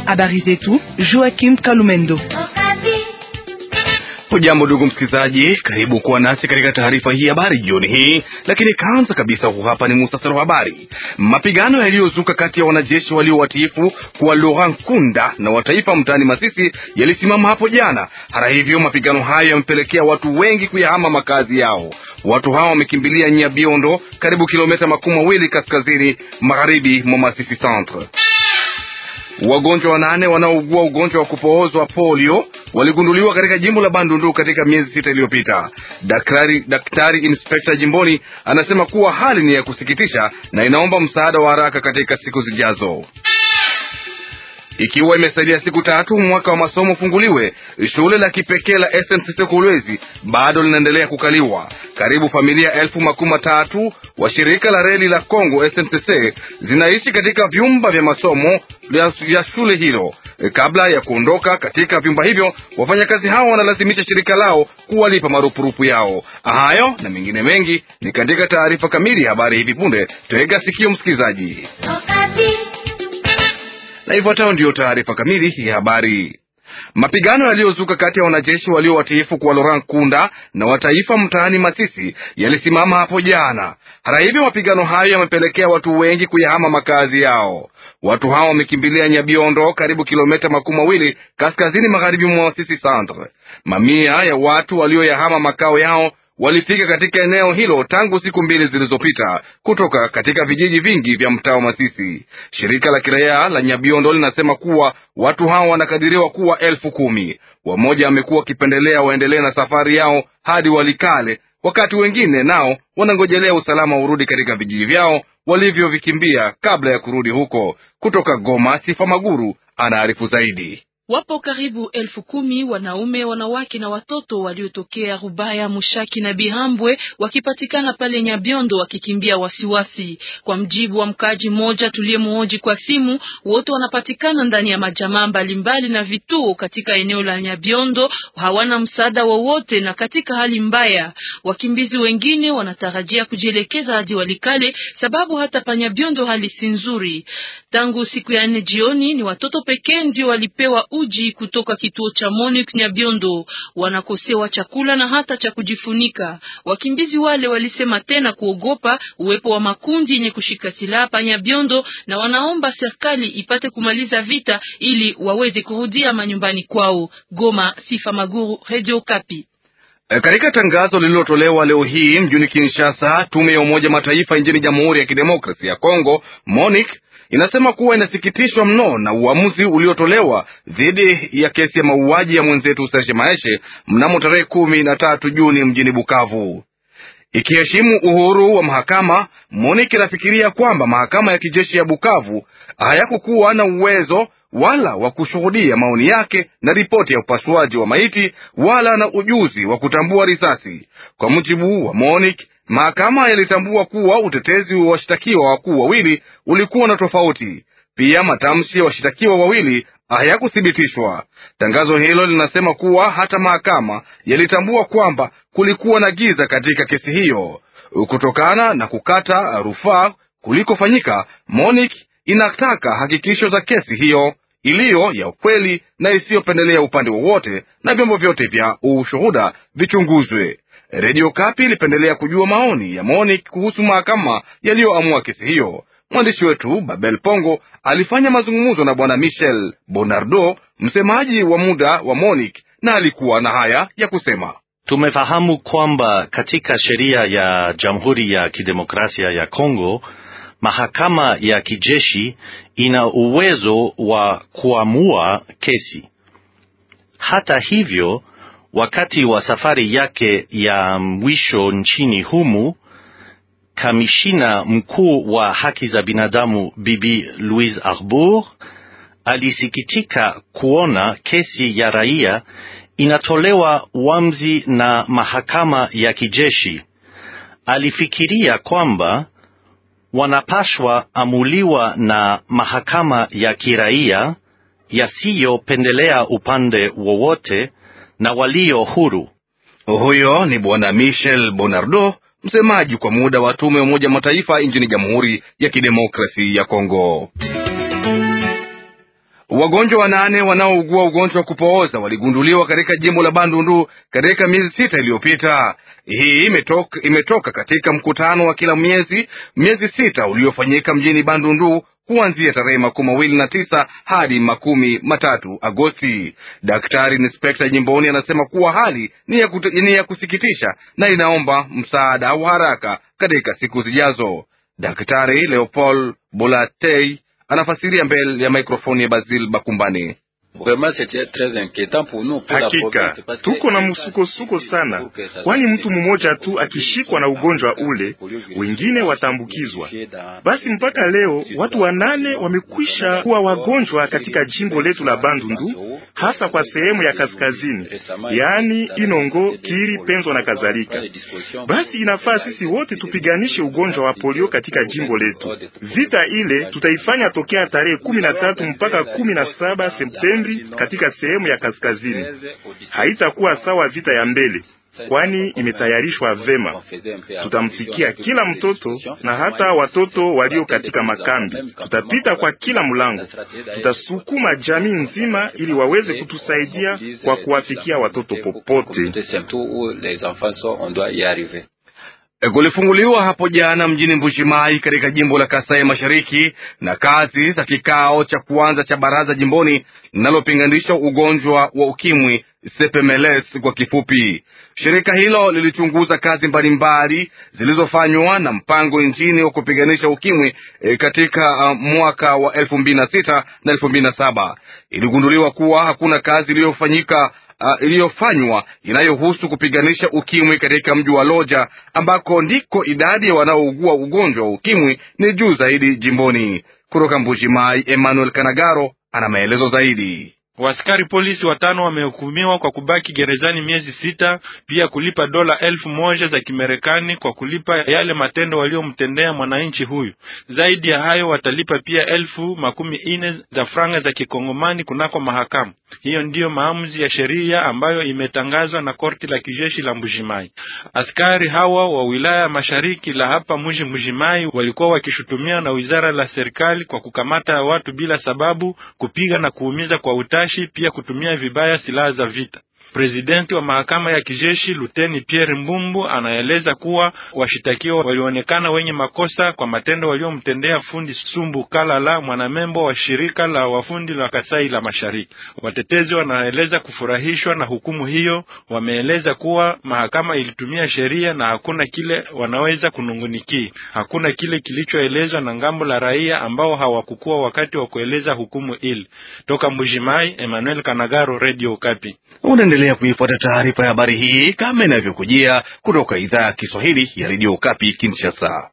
Habari zetu Joachim Kalumendo. Hujambo ndugu msikilizaji, karibu kuwa nasi katika taarifa hii habari jioni hii. Lakini kwanza kabisa, huu hapa ni muhtasari wa habari. Mapigano yaliyozuka kati ya wanajeshi walio watiifu kwa Laurent Nkunda na wataifa mtaani Masisi yalisimama hapo jana. Hata hivyo, mapigano hayo yamepelekea watu wengi kuyahama makazi yao. Watu hawa wamekimbilia Nyabiondo, karibu kilomita makumi mawili kaskazini magharibi mwa Masisi Centre. Wagonjwa wanane wanaougua ugonjwa wa kupoozwa polio waligunduliwa katika jimbo la Bandundu katika miezi sita iliyopita. Daktari, daktari inspekta jimboni anasema kuwa hali ni ya kusikitisha na inaomba msaada wa haraka katika siku zijazo. Ikiwa imesalia siku tatu mwaka wa masomo ufunguliwe, shule la kipekee la SNCC Kolwezi bado linaendelea kukaliwa. Karibu familia elfu makumi matatu wa shirika la reli la Kongo SNCC zinaishi katika vyumba vya masomo vya shule hilo. Kabla ya kuondoka katika vyumba hivyo, wafanyakazi hao wanalazimisha shirika lao kuwalipa marupurupu yao. Hayo na mengine mengi ni katika taarifa kamili ya habari hivi punde. Tega sikio msikilizaji na ifuatayo ndiyo taarifa kamili ya habari. Mapigano yaliyozuka kati ya wanajeshi walio watiifu kwa Laurent Nkunda na wataifa mtaani Masisi yalisimama hapo jana. Hata hivyo, mapigano hayo yamepelekea watu wengi kuyahama makazi yao. Watu hao wamekimbilia Nyabiondo, karibu kilomita makumi mawili kaskazini magharibi mwa Masisi Centre. Mamia ya watu walioyahama makao yao walifika katika eneo hilo tangu siku mbili zilizopita kutoka katika vijiji vingi vya mtaa wa Masisi. Shirika la kiraia la Nyabiondo linasema kuwa watu hao wanakadiriwa kuwa elfu kumi. Wamoja wamekuwa wakipendelea waendelee na safari yao hadi Walikale, wakati wengine nao wanangojelea usalama urudi katika vijiji vyao walivyovikimbia kabla ya kurudi huko. Kutoka Goma, Sifa Maguru anaarifu zaidi. Wapo karibu elfu kumi wanaume, wanawake na watoto waliotokea Rubaya, Mushaki na Bihambwe wakipatikana pale Nyabiondo wakikimbia wasiwasi. Kwa mjibu wa mkaaji mmoja tuliyemhoji kwa simu, wote wanapatikana ndani ya majamaa mbalimbali na vituo katika eneo la Nyabiondo, hawana msaada wowote na katika hali mbaya. Wakimbizi wengine wanatarajia kujielekeza hadi Walikale sababu hata pa Nyabiondo hali si nzuri. Tangu siku ya nne jioni ni watoto pekee ndio walipewa uji kutoka kituo cha Monique Nyabiondo. Wanakosewa chakula na hata cha kujifunika. Wakimbizi wale walisema tena kuogopa uwepo wa makundi yenye kushika silaha pa Nyabiondo, na wanaomba serikali ipate kumaliza vita ili waweze kurudia manyumbani kwao. Goma, Sifa Maguru, Radio Kapi. Katika tangazo lililotolewa leo hii mjini Kinshasa, tume ya Umoja Mataifa nchini Jamhuri ya Kidemokrasia ya Kongo MONUC inasema kuwa inasikitishwa mno na uamuzi uliotolewa dhidi ya kesi ya mauaji ya mwenzetu Serge Maeshe mnamo tarehe kumi na tatu Juni mjini Bukavu. Ikiheshimu uhuru wa mahakama, MONUC inafikiria kwamba mahakama ya kijeshi ya Bukavu hayakukuwa na uwezo wala wa kushuhudia maoni yake na ripoti ya upasuaji wa maiti wala na ujuzi wa kutambua risasi. Kwa mujibu wa MONUC, mahakama yalitambua kuwa utetezi wa washtakiwa wakuu wawili ulikuwa na tofauti. Pia matamshi ya washtakiwa wawili hayakuthibitishwa. Tangazo hilo linasema kuwa hata mahakama yalitambua kwamba kulikuwa na giza katika kesi hiyo. Kutokana na kukata rufaa kulikofanyika, MONUC inataka hakikisho za kesi hiyo iliyo ya ukweli na isiyopendelea upande wowote, na vyombo vyote vya ushuhuda vichunguzwe. Redio Kapi ilipendelea kujua maoni ya MONUC kuhusu mahakama yaliyoamua kesi hiyo. Mwandishi wetu Babel Pongo alifanya mazungumzo na bwana Michel Bonardo, msemaji wa muda wa MONUC, na alikuwa na haya ya kusema. Tumefahamu kwamba katika sheria ya Jamhuri ya Kidemokrasia ya Kongo mahakama ya kijeshi ina uwezo wa kuamua kesi. Hata hivyo, wakati wa safari yake ya mwisho nchini humu, kamishina mkuu wa haki za binadamu Bibi Louise Arbour alisikitika kuona kesi ya raia inatolewa uamuzi na mahakama ya kijeshi. Alifikiria kwamba wanapashwa amuliwa na mahakama ya kiraia yasiyopendelea upande wowote na walio huru. Huyo ni bwana Michel Bonardo, msemaji kwa muda wa tume ya Umoja Mataifa nchini Jamhuri ya Kidemokrasi ya Kongo. Wagonjwa wanane wanaougua ugonjwa wa kupooza waligunduliwa katika jimbo la Bandundu katika miezi sita iliyopita. Hii imetoka, imetoka katika mkutano wa kila miezi miezi sita uliofanyika mjini Bandundu kuanzia tarehe makumi mawili na tisa hadi makumi matatu Agosti. Daktari inspekta jimboni anasema kuwa hali ni ya, kut, ni ya kusikitisha na inaomba msaada wa haraka katika siku zijazo. Daktari Leopold Bolatei anafasiria mbele ya mikrofoni ya Basil Bakumbani. Hakika tuko na msukosuko sana, kwani mtu mmoja tu akishikwa na ugonjwa ule, wengine wataambukizwa. Basi mpaka leo watu wanane wamekwisha kuwa wagonjwa katika jimbo letu la Bandundu, hasa kwa sehemu ya kaskazini, yaani Inongo, Kiri, Penzo na kadhalika. Basi inafaa sisi wote tupiganishe ugonjwa wa polio katika jimbo letu. Vita ile tutaifanya tokea tarehe kumi na tatu mpaka kumi na saba Septemba katika sehemu ya kaskazini. Haitakuwa sawa vita ya mbele, kwani imetayarishwa vema. Tutamfikia kila mtoto na hata watoto walio katika makambi. Tutapita kwa kila mlango, tutasukuma jamii nzima ili waweze kutusaidia kwa kuwafikia watoto popote. Kulifunguliwa hapo jana mjini Mbushimai katika jimbo la Kasai Mashariki na kazi za kikao cha kwanza cha baraza jimboni linalopinganisha ugonjwa wa ukimwi CPMLS kwa kifupi. Shirika hilo lilichunguza kazi mbalimbali zilizofanywa na mpango nchini wa kupiganisha ukimwi e, katika uh, mwaka wa elfu mbili na sita na elfu mbili na saba. Iligunduliwa kuwa hakuna kazi iliyofanyika Uh, iliyofanywa inayohusu kupiganisha ukimwi katika mji wa Loja ambako ndiko idadi ya wanaougua ugonjwa wa ukimwi ni juu zaidi jimboni. Kutoka Mbuji-Mayi, Emmanuel Kanagaro ana maelezo zaidi. Waskari polisi watano wamehukumiwa kwa kubaki gerezani miezi sita, pia kulipa dola elfu moja za Kimarekani kwa kulipa yale matendo waliomtendea mwananchi huyu. Zaidi ya hayo, watalipa pia elfu makumi ine za franga za kikongomani kunako mahakama. Hiyo ndiyo maamuzi ya sheria ambayo imetangazwa na korti la kijeshi la Mbujimai. Askari hawa wa wilaya ya mashariki la hapa mji Mbujimai walikuwa wakishutumia na wizara la serikali kwa kukamata watu bila sababu, kupiga na kuumiza kwa utashi, pia kutumia vibaya silaha za vita. Presidenti wa mahakama ya kijeshi Luteni Pierre Mbumbu anaeleza kuwa washitakiwa walionekana wenye makosa kwa matendo waliomtendea fundi Sumbu Kalala, mwanamembo wa shirika la wafundi la Kasai la Mashariki. Watetezi wanaeleza kufurahishwa na hukumu hiyo. Wameeleza kuwa mahakama ilitumia sheria na hakuna kile wanaweza kunungunikia. Hakuna kile kilichoelezwa na ngambo la raia ambao hawakukuwa wakati wa kueleza hukumu ile. Toka Mbujimai, Emmanuel Kanagaro, Radio Okapi. Unaendelea kuifuata taarifa ya habari hii kama inavyokujia kutoka idhaa ya Kiswahili ya redio Kapi Kinshasa.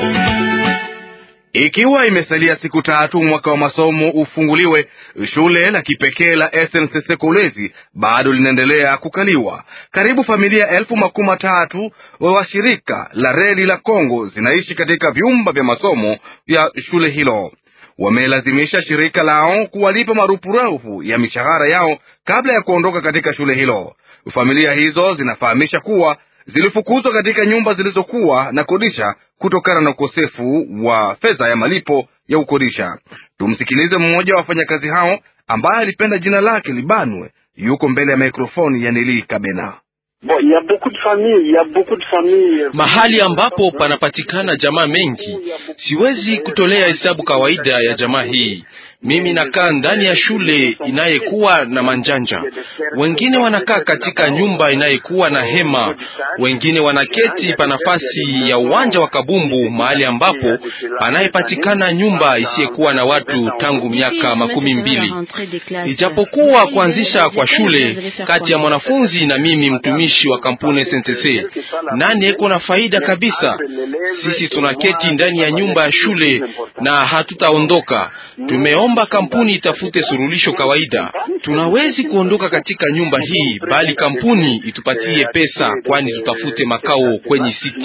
Ikiwa imesalia siku tatu mwaka wa masomo ufunguliwe, shule la kipekee la SNCC Kolwezi bado linaendelea kukaliwa. Karibu familia elfu makumi matatu wa shirika la reli la Kongo zinaishi katika vyumba vya masomo vya shule hilo. Wamelazimisha shirika lao kuwalipa marupurupu ya mishahara yao kabla ya kuondoka katika shule hilo. Familia hizo zinafahamisha kuwa zilifukuzwa katika nyumba zilizokuwa na kodisha kutokana na ukosefu wa fedha ya malipo ya ukodisha. Tumsikilize mmoja wa wafanyakazi hao ambaye alipenda jina lake libanwe. Yuko mbele ya mikrofoni ya Nili Kabena. Mahali ambapo panapatikana jamaa mengi, siwezi kutolea hesabu kawaida ya jamaa hii. Mimi nakaa ndani ya shule inayekuwa na manjanja, wengine wanakaa katika nyumba inayekuwa na hema, wengine wanaketi pa nafasi ya uwanja wa kabumbu, mahali ambapo panayepatikana nyumba isiyekuwa na watu tangu miaka makumi mbili. Ijapokuwa kuanzisha kwa shule kati ya mwanafunzi na mimi mtumishi wa kampuni SNCC, nani eko na faida kabisa? Sisi tunaketi ndani ya nyumba ya shule na hatutaondoka. Tumeomba kampuni itafute surulisho kawaida. Tunawezi kuondoka katika nyumba hii, bali kampuni itupatie pesa, kwani tutafute makao kwenye siti.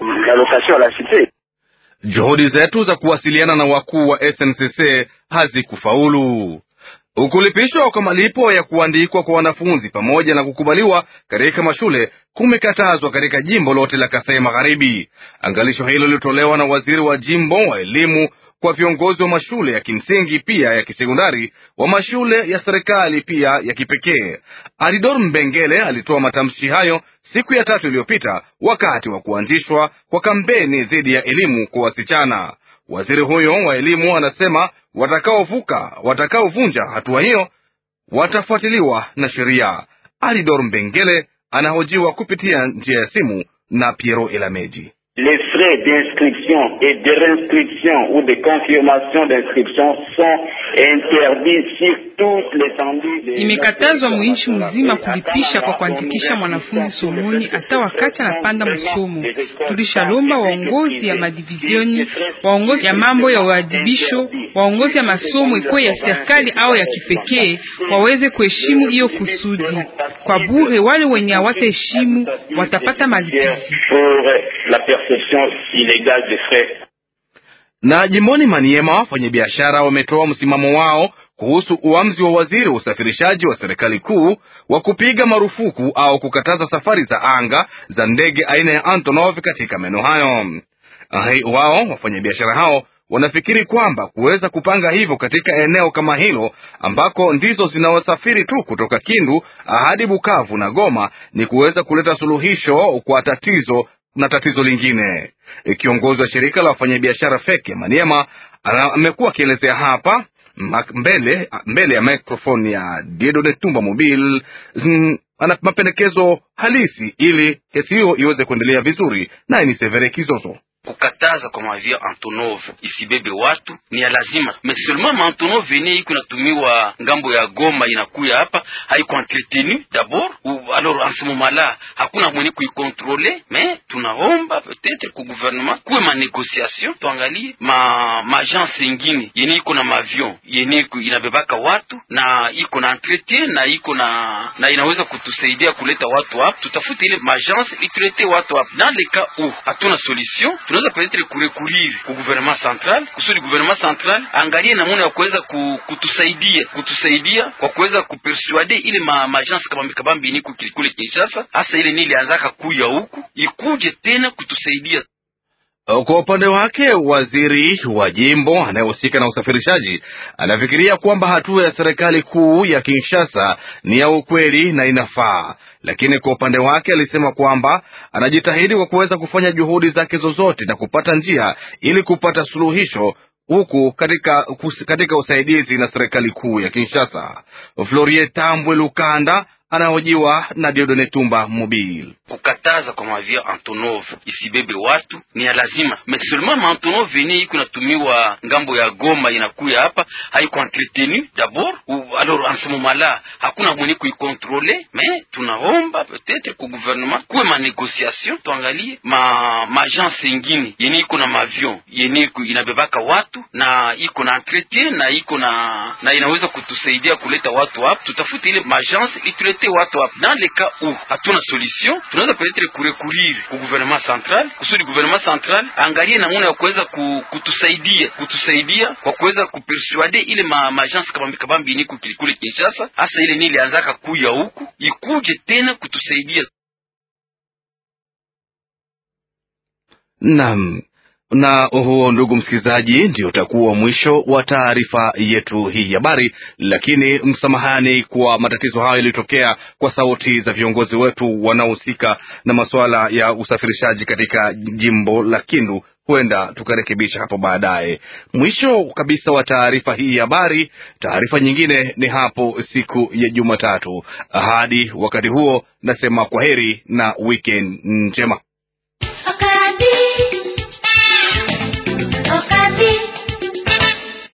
Juhudi zetu za kuwasiliana na wakuu wa SNCC hazikufaulu. Ukulipishwa kwa malipo ya kuandikwa kwa wanafunzi pamoja na kukubaliwa katika mashule kumekatazwa katika jimbo lote la Kasai Magharibi. Angalisho hilo lilitolewa na waziri wa jimbo wa elimu kwa viongozi wa mashule ya kimsingi pia ya kisekondari wa mashule ya serikali pia ya kipekee. Aridor Mbengele alitoa matamshi hayo siku ya tatu iliyopita wakati wa kuanzishwa kwa kampeni dhidi ya elimu kwa wasichana. Waziri huyo wa elimu anasema watakaovuka watakaovunja hatua hiyo watafuatiliwa na sheria. Aridor Mbengele anahojiwa kupitia njia ya simu na Piero Elameji. Les frais d'inscription et de réinscription ou de confirmation d'inscription sont interdits sur toute l'étendue. Imekatazwa muishi mzima kulipisha kwa kuandikisha mwanafunzi somoni hata wakati anapanda msomo. Tulishalomba waongozi ya madivizioni, waongozi ya mambo ya uadibisho, waongozi ya masomo ikuwe ya serikali au ya kipekee waweze kuheshimu hiyo kusudi. Kwa bure, wale wenye hawataheshimu watapata malipizi. Na jimboni Maniema, wafanyabiashara wametoa msimamo wao kuhusu uamuzi wa waziri wa usafirishaji wa serikali kuu wa kupiga marufuku au kukataza safari za anga za ndege aina ya Antonov katika maeneo hayo. Wao wafanyabiashara hao wanafikiri kwamba kuweza kupanga hivyo katika eneo kama hilo ambako ndizo zinaosafiri tu kutoka Kindu hadi Bukavu na Goma ni kuweza kuleta suluhisho kwa tatizo na tatizo lingine. Kiongozi wa shirika la wafanyabiashara feki ya Maniema amekuwa akielezea hapa mbele mbele ya microphone ya Diedone Tumba Mobile ana mapendekezo halisi ili kesi hiyo iweze kuendelea vizuri. Naye ni Severe Kizozo. Kukataza kwa mavio Antonov isibebe watu ni ya lazima, mais seulement ma Antonov yenye iko natumiwa ngambo ya Goma inakuya hapa haiko entretenu d'abord ou alors en ce moment là hakuna mwenye kuikontrole. Mais tunaomba peut-être ku gouvernement kuwe ma négociation, tuangalie ma ma agence ingine yenye iko na mavion yenye inabebaka watu na iko na entretien na iko na na inaweza kutusaidia kuleta watu hapa, tutafute ile ma agence iturete watu hapa. Dans le cas où hatuna solution tunaweza peut-être kurecourir ku gouvernement central kusudi gouvernement central angalie namuna ya kuweza kutusaidia kutusaidia kwa kuweza kupersuade ile ma magence kabambi kabambi ni kule Kinshasa, hasa ile nili anzaka kuya huku ikuje tena kutusaidia. Kwa upande wake waziri wa jimbo anayehusika na usafirishaji anafikiria kwamba hatua ya serikali kuu ya Kinshasa ni ya ukweli na inafaa, lakini kwa upande wake alisema kwamba anajitahidi kwa kuweza kufanya juhudi zake zozote na kupata njia ili kupata suluhisho huku katika, katika usaidizi na serikali kuu ya Kinshasa. Florie Tambwe Lukanda anahojiwa na Diodone Tumba Mobile. Kukataza kwa mavio Antonov isibebe watu ni ya lazima, mais seulement ma Antonov yenye iko natumiwa ngambo ya Goma inakuya hapa haiko entretenu d'abord ou alors en ce moment là hakuna mwenye kuikontrole. Mais tunaomba peut-être ku gouvernement kuwe ma négociation, tuangalie ma ma agence ingine yenye iko na mavion yenye inabebaka watu na iko na entretien na iko na na inaweza kutusaidia kuleta watu hapa, tutafute ile ma agence iturete watu hapa. Dans le cas où hatuna solution, tunaweza peut-être kurecourir ku gouvernement central kusudi gouvernement central angalie namuna ya kuweza kutusaidia kutusaidia kwa kuweza kupersuade ile ma, ma agence kabambi kabambi ni kule Kinshasa, hasa ile nili anzaka kuya huku ikuje tena kutusaidia. Naam na huo, ndugu msikilizaji, ndio utakuwa mwisho wa taarifa yetu hii habari. Lakini msamahani kwa matatizo hayo yaliyotokea kwa sauti za viongozi wetu wanaohusika na masuala ya usafirishaji katika jimbo la Kindu. Huenda tukarekebisha hapo baadaye. Mwisho kabisa wa taarifa hii habari. Taarifa nyingine ni hapo siku ya Jumatatu. Hadi wakati huo, nasema kwa heri na weekend njema.